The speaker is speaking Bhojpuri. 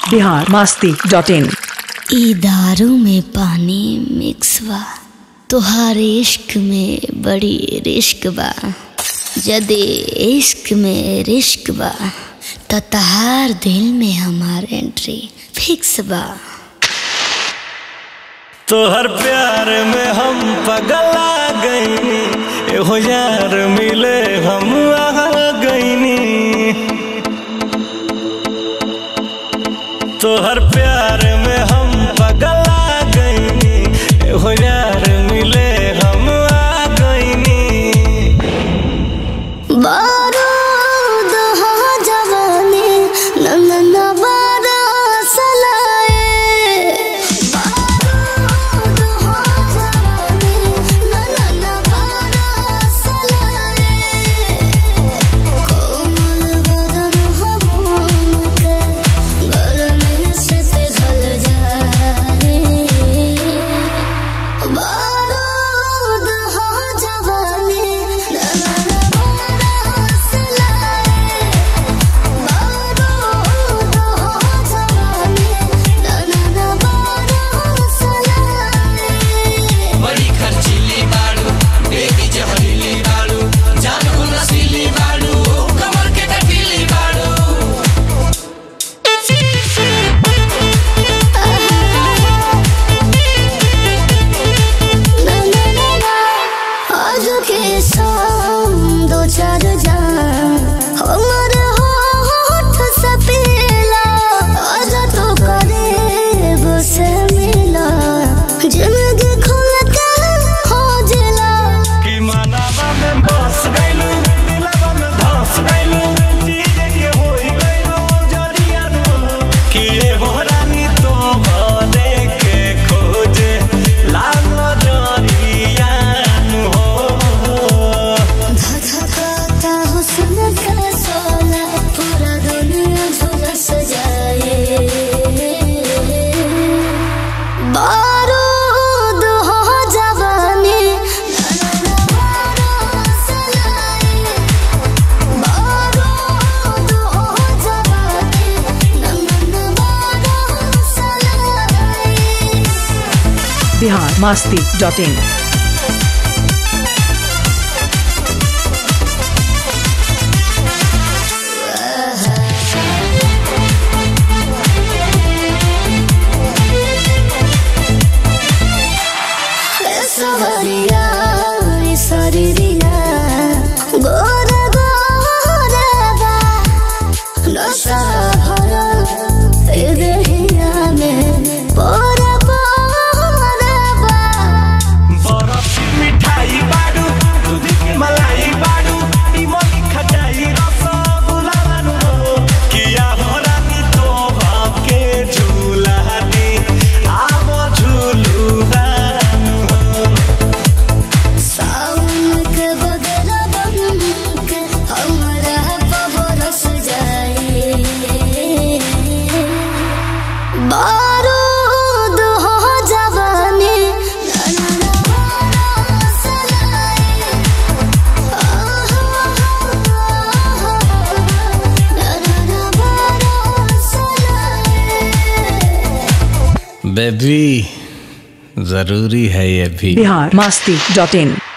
बिहार मस्ती डॉट इन ई दारू में पानी मिक्स बा तोहार इश्क में बड़ी रिश्क बा जदे इश्क में रिश्क बा त तहार दिल में हमार एंट्री फिक्स बा तोहर प्यार में हम पगला गईनी एहो यार मिले हम आ गईनी तोहर प्यार में हम पगला गईनी एहो यार मिले हम आ गईनी बारूद हो जवानी नंदन बारस लाए बारूद हो जवानी नंदन बारस लाए कोमल बदन हो मोम के गरमी से पिघल जाए बारूद हो जवानी नंदन बारस लाए बारूद हो जवानी नंदन बारस लाए बड़ी खर्चीली बाड़ू बेबी जहरीली बाड़ू जानू नशीली बाड़ू कमर के कटीली बाड़ू आज के शाम दो चार जान हमर होठ से पीला आज तो करीब से मिला जिंदगी खुल के हो जिला कि मनावा में बस गइलू दिलवा में धस गइलू चीज के होई गइलू जरिया कि एगो रानी तो भले के खोजे लागो जरिया हो धधकाता हुस्न का सोला पूरा दुनिया झुलस जाए बारूद हो जवानी बारूद हो जवानी नंदन बारस लाए बिहार मस्ती डॉट इन सवरिया सरिया गोर गोरबा नशा भरा ए देहिया में पोर पोरबा बरफ की मिठाई बाडू दूध की मलाई बाडू इमली खटाई रसगुल्ला बानू किया हो रानी तो भाके झूला दी आवो झूलू बानू सावन के बदला बन के हमरा बरस जाए बारूद हो जवानी नन्ना बरस लाए नन्ना बरस लाए बेबी जरूरी है ये भी बिहार मस्ती डॉट इन